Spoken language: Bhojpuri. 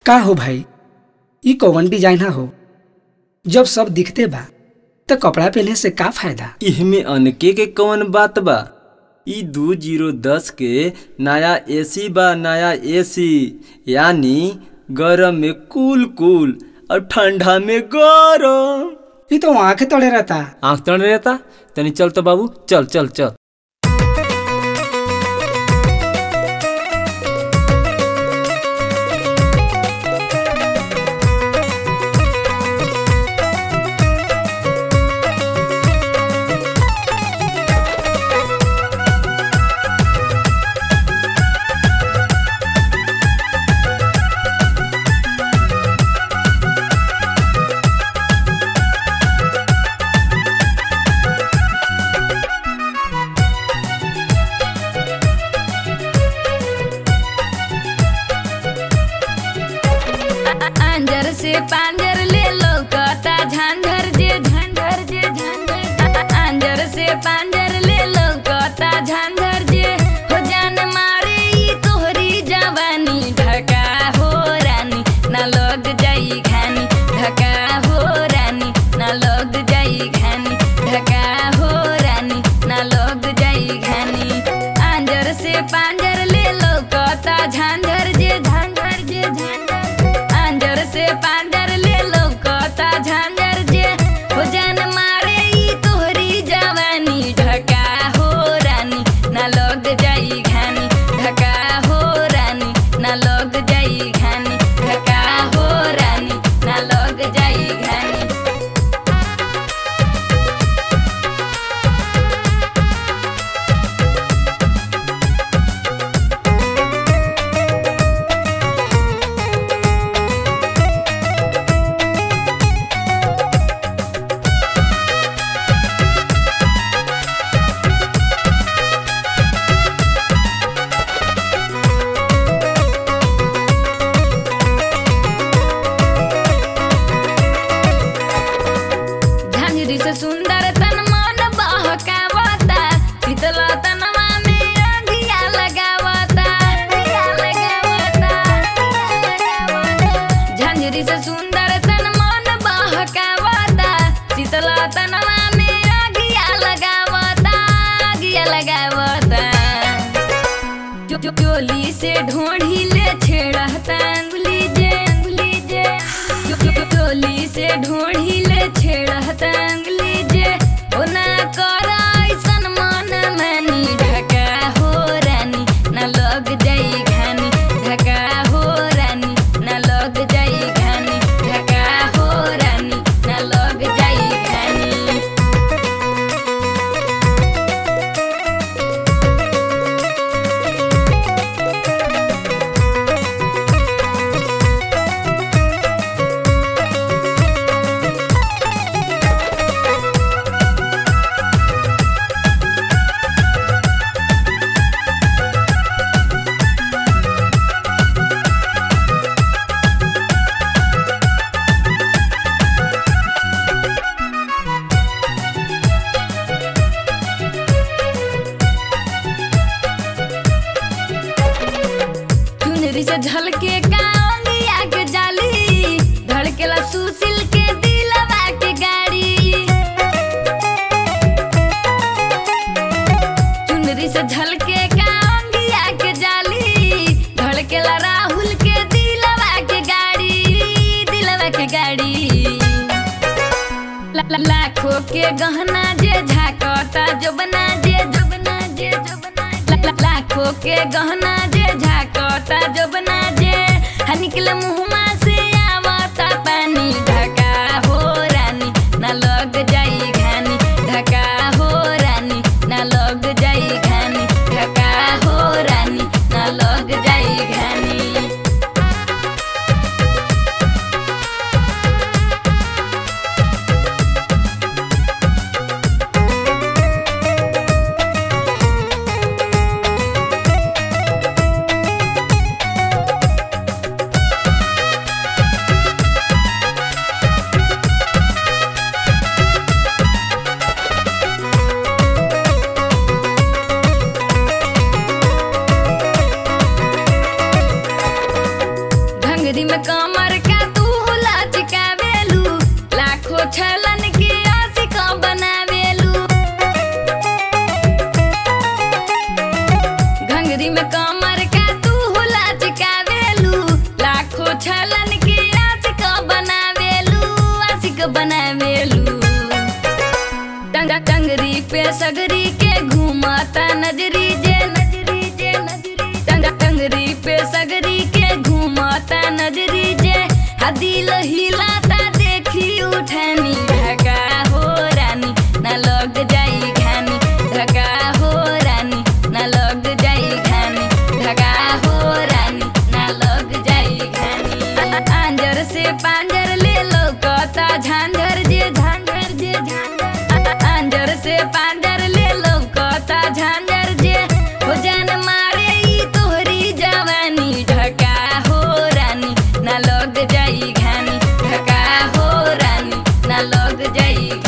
का हो भाई ई कौन डिजाइन हो जब सब दिखते बा त कपड़ा पहने से का फायदा इहमे अनके के कौन बात बा ई दू जीरो दस के नया एसी बा नया एसी यानी गरम में कूल कूल और ठंडा में गरम ई तो आंख तड़े रहता आँख तड़ रहता तनी चल तो बाबू चल चल चल अंजर से पांजर ले लौकता झांझर जे झांझर जे झांझर अंजर से पांजर ले लौकता झांझर जे हो जान मारे ई तोहरी जवानी ढका हो रानी ना लग जाई घानी ढका हो रानी ना लग जाई घानी ढका हो रानी ना लग जाई घानी अंजर से पांजर ले लौकता झांझर जे झांझर जे झांझर अंजर से पांजर ले लौकता झांझर जे हो जान मारे ई तोहरी जवानी ढका हो रानी ना लग जाई घानी ढका हो रानी ना लग जाई घानी ढका हो रानी ना लग जाई घानी झांझरी से सुंदर तन मन बहकावता शीतला तनवा में अगिया लगावता अगिया लगावता झांझरी से सुंदर तन मन बहकावता शीतला तनवा में अगिया लगावता अगिया लगावता जो जो चोली से ढोढ़ी ले छेड़ता अंगुली जे अंगुली जे जो जो जो चोली से ढोढ़ी ले छेड़ता अंगुली जे ओ ना करा ऐसन मन मानी ढका हो रानी ना लग जाई घानी ढका हो रानी ना लग जाई घानी ढका हो रानी ना लग जाई घानी चुनरी से झलके कांगिया के जाली धड़केला सुशील के दिलवा के गाड़ी चुनरी से झलके कांगिया के जाली धड़केला राहुल के दिलवा के गाड़ी दिलवा के गाड़ी ला- ला- लाखों के गहना जे झाकता जो बना जे जो बना जे जो बना ला- ला- लाखों के गहना जे झाकता जो बना जे हा निकले मुहमा से आवता पानी ढका हो रानी ना लग जाई घानी ढका हो रानी ना लग जाई घानी ढका हो रानी ना लग जाई घानी कमर का तू लचकावेलू लाखों छलन के आशिक बनावेलू घंगरी में कमर का तू लचकावेलू लाखों छलन के आशिक बनावेलू आशिक बनावेलू टंगा टंगरी पे सगरी के घूमता नजरी जे नजरी जे नजरी टंगा टंगरी पे सगरी के घूमता नजरी जे हदिल हिलाता देखी उठानी ढका हो रानी न लग जाई घानी ढका हो रानी न लग जाई घानी ढका हो रानी न लग जाई घानी आंजर से पांजर ले लो कता झांझर जे झांझर जे झांझर आंजर से पांजर ले लो कता झांझर जे हो जान मारे ई तोहरी जवानी ढका हो रानी न लग जाई घानी ढका हो रानी न लग जाई